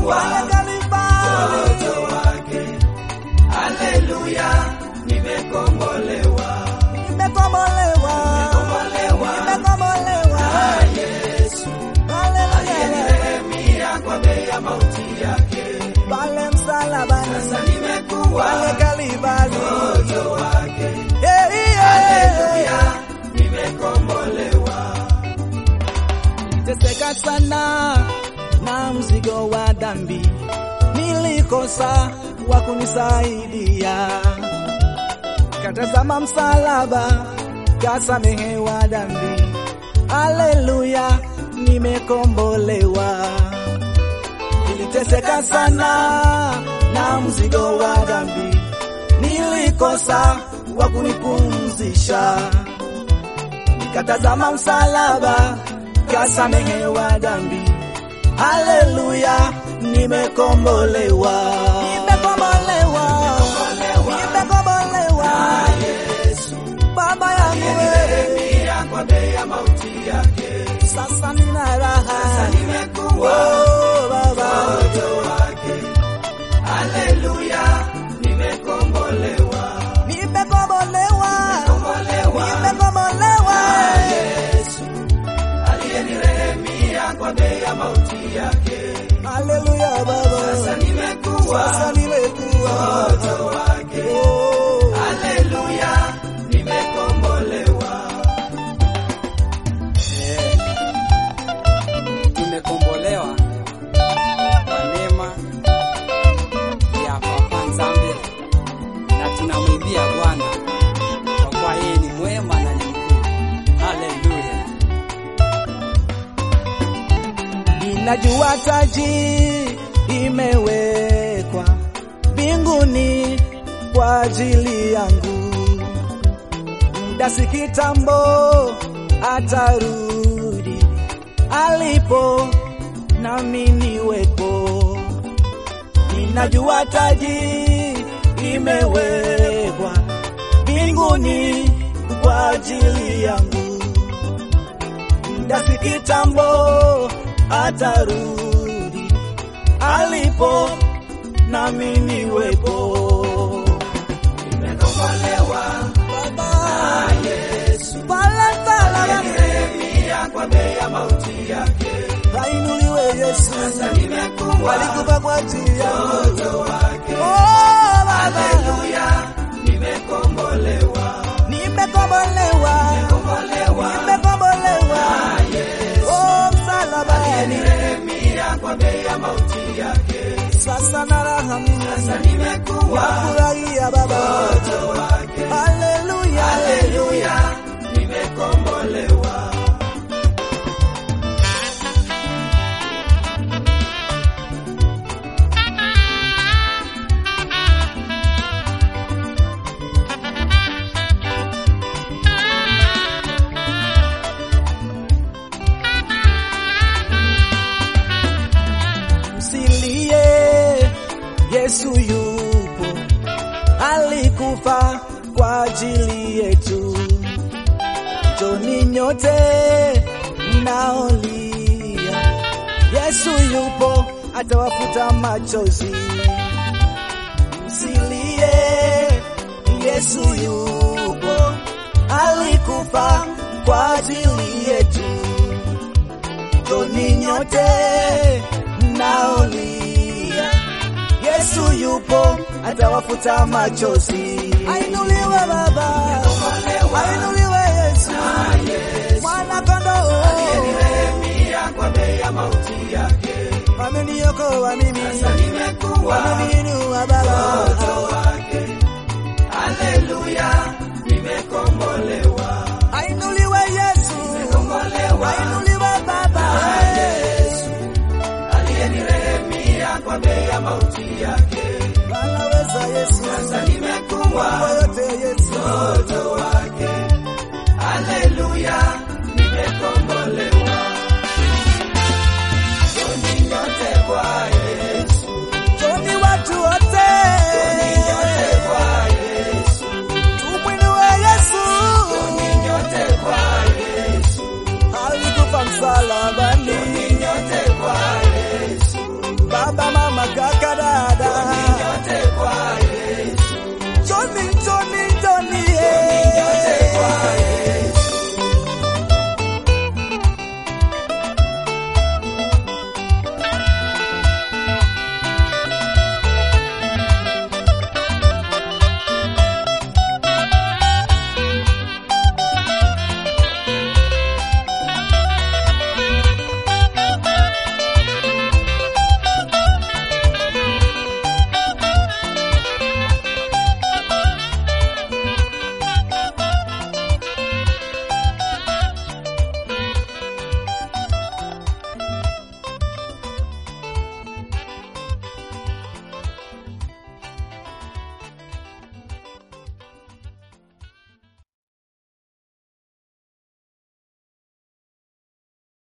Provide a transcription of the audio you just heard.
nimekuwa pale Kalvari. mtoto wake. Haleluya, nimekombolewa. Nimekombolewa. Kombolewa Nimekombolewa. na Yesu Haleluya. aliyenilemia kwa bei ya mauti yake. Pale msalabani. Sasa nimekuwa Pale Kalvari. mtoto wake. Yeah, yeah. Haleluya, nimekombolewa. Teseka sana na mzigo wa dhambi, nilikosa wa kunisaidia. Katazama msalaba, kasamehewa dhambi. Haleluya, nimekombolewa. Niliteseka sana na mzigo wa dhambi, nilikosa wa kunipumzisha nikatazama msalaba, kasamehewa dhambi. Haleluya, nimekombolewa, nimekombolewa, nimekombolewa. Yesu Baba yangu wewe, aliyenilemia kwa bei ya mauti yake. sasa nina raha. Nimekuwa Oh, Baba, mtoto wake. Haleluya, nimekombolewa. nimekombolewa, Kombolewa nimekombolewa. Yesu aliyenirehemia kwa bei ya mauti yake. Haleluya, Sasa Baba, nimekuwa sasa nimekuwa mtoto wake. Oh. Haleluya, nimekombolewa. Eh, tumekombolewa kwa neema ya Papa Nzambe na tunamwimbia Bwana kwa kuwa yeye ni mwema na ni mkuu. Haleluya. Ninajua taji imewekwa mbinguni kwa ajili yangu, muda si kitambo atarudi, alipo nami niwepo. Ninajua taji imewekwa mbinguni kwa ajili yangu muda si kitambo atarudi, alipo nami niwepo. Nimekombolewa Baba na Yesu pale msalabani, aliyenirehemia kwa bei ya mauti yake. ainuliwe Yesu, Sasa nimekuwa alikufa kwa ajili yangu. mtoto wake. Oh, Baba, Haleluya, nimekombolewa. nimekombolewa, Kombolewa nimekombolewa. na Yesu Oh, msalabani, aliyenirehemia kwa bei ya mauti yake. sasa na raha mimi Sasa nimekuwa nafurahia Baba. mtoto wake. Haleluya, Haleluya, nimekombolewa. Msilie, Yesu yupo, alikufa kwa ajili yetu. Njoni nyote mnaolia, Yesu yupo, atawafuta machozi. Msilie, Yesu yupo, alikufa kwa ajili yetu. Njoni nyote mnaolia, Yesu yupo, atawafuta machozi. Ainuliwe Baba, ainuliwe Yesu, mwana kondoo, Aliyenirehemia kwa bei ya mauti yake. ameniokoa mimi, Sasa nimekuwa ameniinua Baba.